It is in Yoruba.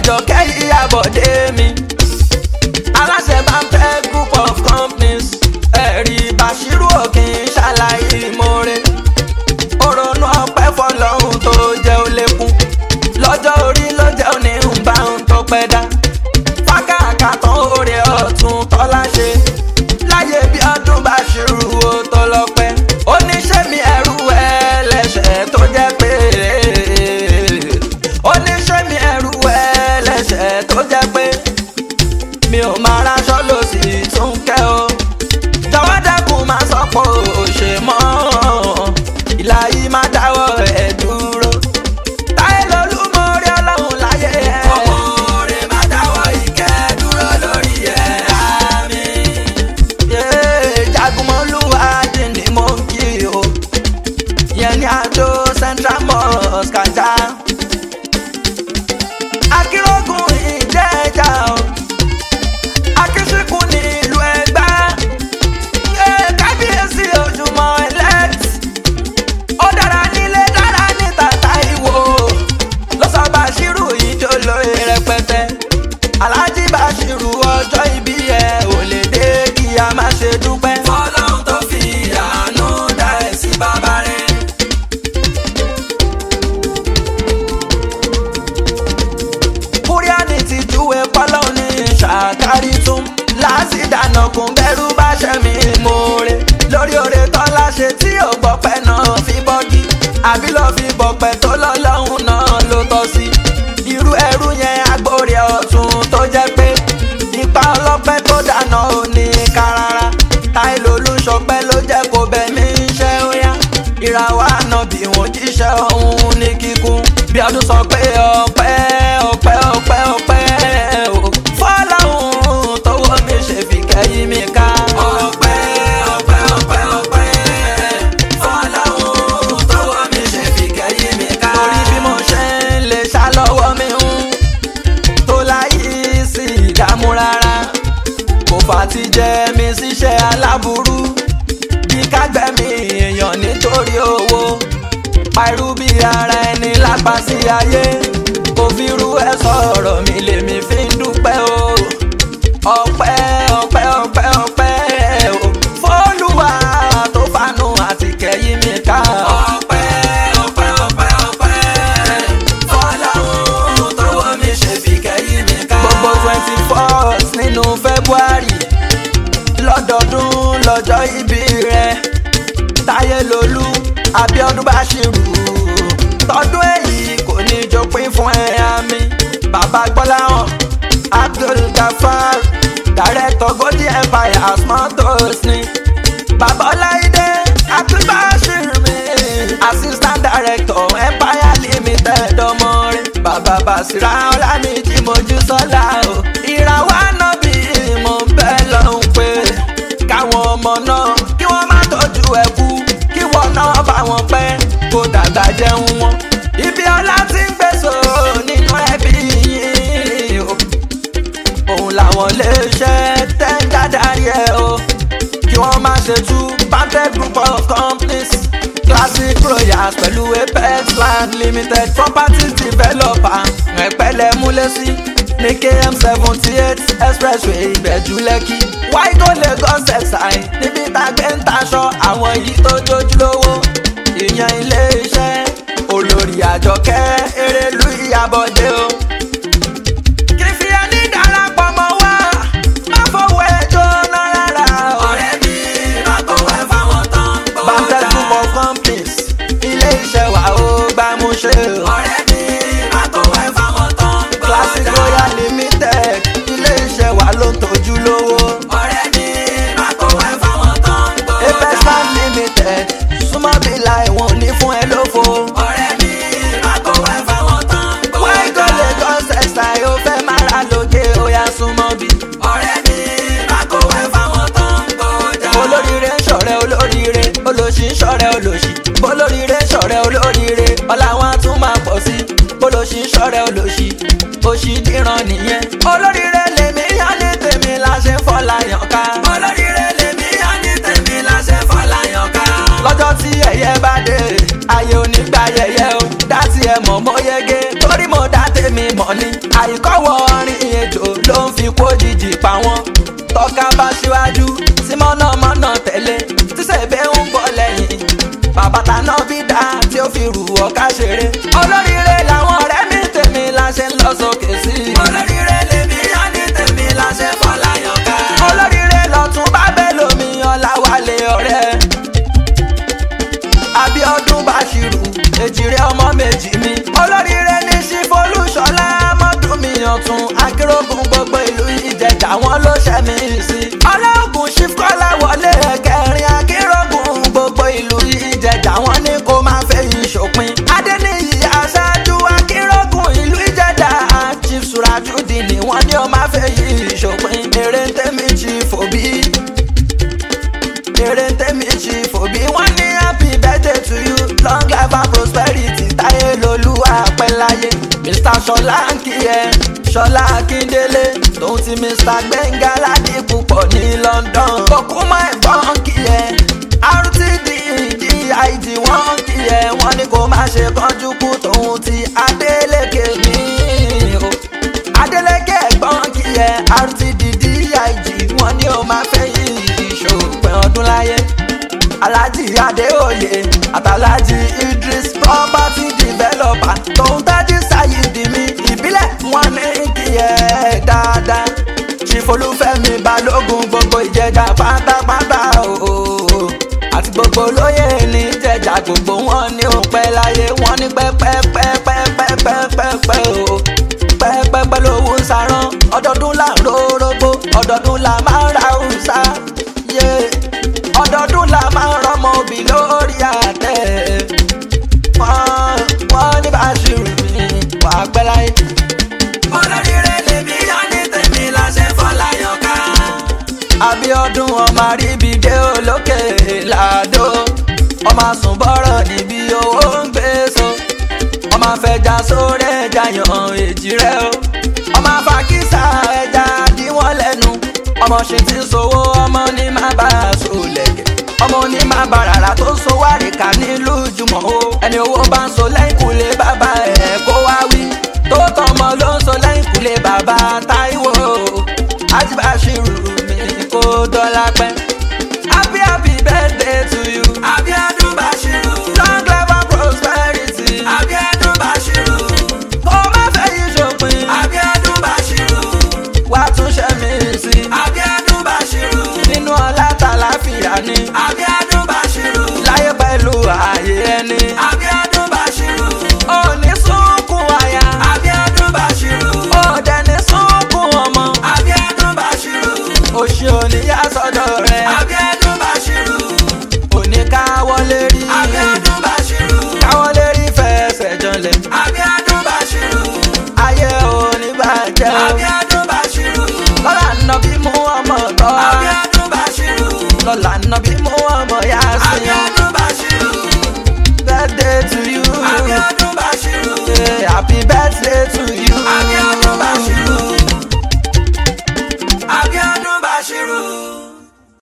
àjọkẹ́ ìyàbọ̀dé mi aláṣẹ bá ń fẹ́ group of companies ẹ̀rí Bashiru òkè ṣàlàyé ìmoore òrònú ọpẹ́ fọlọ́run tó jẹ́ ó lékún lọ́jọ́ orí ló jẹ́ òní ń bá ń tó pẹ́ dá fákàkà tán oore ọ̀tún tọ́lá ṣe láyé bí ọdún Bashiru ó tó lọ́pẹ́ oníṣẹ́ mi ẹrú ẹlẹ́ṣẹ̀ tó jẹ́ pé oníṣẹ́ mi ẹrú ẹlẹ́ṣẹ̀ tó jẹ́ pé mi ò máa raṣọ lọ sí tún kẹ́ o jọ̀wọ́ dẹ́kun máa sọ pé ò ṣe mọ́ ìlà yìí máa dáwọ́ ẹ̀ dúró táyé lolú mo rí ọlọ́run láyé ẹ̀. ọmọ rẹ̀ máa dáwọ́ ìkẹ́ dúró lórí ẹ̀ àmín. jagunmọ́lúwa dín ní mò ń kí o yẹn ní àdó central mosque ajá akérògùn ìjẹ́jà o akínsínkù ní ìlú ẹgbẹ́ ẹ kábíyèsí ojúmọ́ elect ó dára nílé dára ní tàtà ìwò ló sọ Bashiru ìjọ lóye rẹpẹtẹ Alhaji Bashiru ọjọ́ ìbí ẹ ò lè dé kí a má ṣe dúpẹ́. Ọlọ́run tó fi àánú dá ẹ sí bàbá rẹ̀. kúríánì ti júwe pọ́lọ́ ní ṣàkárí tún láti dáná kún bẹ́rù bá ṣe mí mọ́ọ́rẹ́ lórí oore tọ́lá ṣe tí ò gbọ́pẹ́ náà fi bọ́gí àbí lọ́ọ́ fi bọ̀pẹ́ tó lọ́lọ́hún náà ló tọ́ sí irú ẹrú yẹn agbórí ọ̀tún tó jẹ́ pé ipa ọlọ́pẹ́ tó dáná ò ní ká rárá táìlì olùṣọpẹ́ ló jẹ́ kó bẹ̀ mí ṣe ó yá ìràwọ̀ ànábì wọn jíṣẹ́ ọ̀hún ní kíkún bí ọdún sọ pé ọpẹ́ ọpẹ́ ọpẹ́ ọpẹ́ o fọlọ́hún tọwọ́ mi ṣe fi kẹ́yìn mi ká. ọpẹ́ ọpẹ́ ọpẹ́ ọpẹ́ fọlọ́hún tọwọ́ mi ṣe fi kẹ́yìn mi ká. torí bí mo ṣe ń lè ṣá lọ́wọ́ mi ń tó láyé sí ìdààmú rárá kò fà ti jẹ mi síṣẹ́ aláburú bí kágbẹ́mí èèyàn nítorí owó parú bí ara ẹni lápá sí ayé kò fi rú ẹ sọ̀rọ̀ mi lèmi fi ń dúpẹ́ o ọpẹ́ ọpẹ́ ọpẹ́ ọpẹ́ o fọ́lùwà tó fanú àti kẹ́yìn mi ká. ọpẹ́ ọpẹ́ ọpẹ́ ọpẹ́ fọláhùn tọwọ́ mi ṣe fi kẹ́yìn mi ká. gbogbo twenty fourth nínú February lọ́dọọdún lọ́jọ́ ìbí rẹ̀ táyé lolú Abíọ́dún Bashiru tọdún èyí kò ní jọpín fún ẹ̀yà mi bàbá gbọ́láhàn Abdul Gafar director Golden Empire Motors ni bàbá Ọláìdé Abdul Bashir mi assistant director Empire Limited ọmọ rẹ̀ bàbá Basira Ọlámìjí Mojísọ́lá o ìràwọ̀ ànábì mo ń bẹ́ lọ́hùn pé káwọn ọmọ náà kí wọ́n má tọ́jú ẹ̀ kú kí wọ́n náà bá wọn pẹ́ kó dàgbà jẹun wọn. ibi ọlá ti ń gbèsò nínú ẹbí yìí o òun làwọn lè ṣe tẹ́ ń dádarí ẹ̀ o kí wọ́n má ṣe tú panted group of companies classic royals pẹ̀lú apex land limited properties developer ẹ̀pẹ́lẹ̀ múlẹ́sí ní km seventy eight expressway ìbẹ̀jú lẹ́kì wáìgò lagos exai níbi tàgbé ń taṣọ àwọn yìí tó jójúlówó ìyẹn ilé iṣẹ́ olórí àjọkẹ́ erelu ìyàbọ̀dé o. kí fi ẹni darapọ̀ mọ́ wá má fowó ẹjọ́ náà rárá o. ọ̀rẹ́ mi má fowó ẹ fáwọn tán gbọ́ dáa. bantel group of companies ilé iṣẹ́ wa ó gbámúṣe o. ọ̀rẹ́ mi má fowó ẹ fáwọn tán gbọ́ dáa. classic royal limited ilé iṣẹ́ wa ló ń tọ́jú lówó. ọ̀rẹ́ mi má fowó ẹ fáwọn tán gbọ́ dáa. apex land limited súnmọ́ bí láì wọ́n ní fún ẹ lófo. ọ̀rẹ́ mi má fowó ẹ fáwọn tán gbọ́ dáa. wáyé kò lè kọ́ sẹ́sà yóò fẹ́ máa ra lóge ó yá súnmọ́ bí. ọ̀rẹ́ mi má fowó ẹ fáwọn tán gbọ́ dáa. olóríire ń ṣọ̀rẹ́ olóríire olóṣì ń ṣọ̀rẹ́ olóṣì olóríire ń ṣọ̀rẹ́ olóríire ọlá wọn á tún máa pọ̀ sí olóṣì ń ṣọ̀rẹ́ olóṣì òṣì díran nìyẹn. olóríire lèmi yá ní tèmi la ṣe ń fọlá yàn ká. olóríire lèmi yá ní tèmi la ṣe ń fọlá yàn ká. lọ́jọ́ tí ẹ̀yẹ bá dé ayé onígbà yẹyẹ o dá tiẹ̀ mọ̀ mọ́ yege torí mo dá tèmi mọ̀ ni àìkọ́wọ́ orin ejò ló ń fi kó jìjì pa wọ́n tọ́ka bá síwájú tí mọ̀nàmọ́ná tẹ̀lé tí sèbé ń bọ̀ lẹ́yìn bàbá taná bí dá tí ó fi rù ọ̀ká ṣeré olóríire làwọn ọ̀rẹ́ mi tèmi la ṣe ń lọ sókè sí i olóríire lèmi yá ní tèmi la ṣe fọláyàn ká olóríire lọ́tún bá bẹ́ẹ̀ lómi ọ̀làwálé ọ̀rẹ́ abiodun bashiru èjìrè ọmọ méjì mi olóríire ní sífolúṣọlá mọdúnmí ọtún akérògùn gbogbo ìlú ìjẹjà wọn ló ṣẹmí sí ọlọ́gùn sífkọ́lá wọlé ẹ̀kẹrin akérògùn gbogbo ìlú ìjẹjà wọn ní kó máa fẹ̀yìn ṣòpin adẹniyì aṣáájú akérògùn ìlú ìjẹjà chief surajudi ni wọn ní ó máa fẹ̀yìn ṣòpin èrè ń tẹ́mi chief òbí èrè tẹ́mi ṣì fòbí wọ́n ní happy birthday to you long life and prosperity táyé lolú àpẹ́láyé mr ṣọlá ń kí ẹ ṣọlá akíndélé tòun ti mr gbẹ̀ngà ládìpúpọ̀ ní london kòkúmọ̀ ẹ̀gbọ́n kí ẹ rtd did wọ́n kí ẹ wọ́n ní kó má ṣe kánjú kú tòun ti adélèké mi o adélèké ẹ̀gbọ́n kí ẹ rtd dig wọ́n ní ó máa fẹ́ yìí ìṣòpin ọdún láyé alhaji adéoyè àtàlájì idris property developer tóun tájí sayidi mi ìbílẹ̀ wọn ní kí ẹ dáadáa ṣìfolúfẹ́mi balógun gbogbo ìjẹjà pátápátá ooo àti gbogbo olóyè ní ìjẹjà gbogbo wọn ní òpẹ́ láyé wọn ní pẹ́pẹ́pẹ́pẹ́pẹ́pẹ́pẹ́ o pẹ́pẹ́pẹ́ lówó ń sarán ọdọọdún là ń rórógbó ọdọọdún là máa ń ra òòsà yé ọdọọdún là máa ń rọmọ òbí lórí àtẹ wọ́n wọ́n ní Bàṣírù mi wà á pẹ́ láyé. olóríire lèmi yá ní tèmi la ṣe fọláyàn ká. Abíọ́dún ọmọ àríbìdé olókè làdó ọmọ àsùnbọ̀rọ̀ níbi owó ń gbé so ọmọ afẹja sórí ẹja yan èjì rẹ o ọmọ afakísà ẹja dí wọn lẹ́nu ọmọ ṣe ti sowó ọmọ ní má bá a so lẹ̀kẹ̀ ọmọ ní má bá rárá tó so wárìkà nílùú jùmọ̀ o ẹni owó bá ń so lẹ́yìn kùlé bàbá ẹ̀ kó wá wí tó tọmọ ló ń so lẹ́yìn kùlé bàbá Táíwò Àjíbáṣírù mi kó dọ́là pẹ́ happy happy birthday to you Abíọ́dún Bàṣírù long life and prosperity Abíọ́dún Bàṣírù kó má fẹ́ yí ṣòpin Abíọ́dún Bàṣírù wà tún ṣe mí sí Abíọ́dún Bàṣírù nínú ọlá tàlàfíà ni Abíọ́dún Bàṣírù láyé pẹ̀lú ààyè ẹni Abíọ́dún Bàṣírù ó ní sunkún àyà Abíọ́dún Bàṣírù ó dẹ̀ ní sunkún ọmọ Abíọ́dún Bàṣírù òṣì òníyá sọ́dọ̀ rẹ̀ Abíọ́dún Bàṣírù òní káwọlé rí Abíọ́dún Bàṣírù káwọlé rí fẹsẹ̀ janlẹ̀ Abíọ́dún Bàṣírù ayé òní bàjẹ́ o Abíọ́dún Bàṣírù lọ́la nàbí mú ọmọ tọ́ Abíọ́dún Bàṣírù lọ́la nàbí mú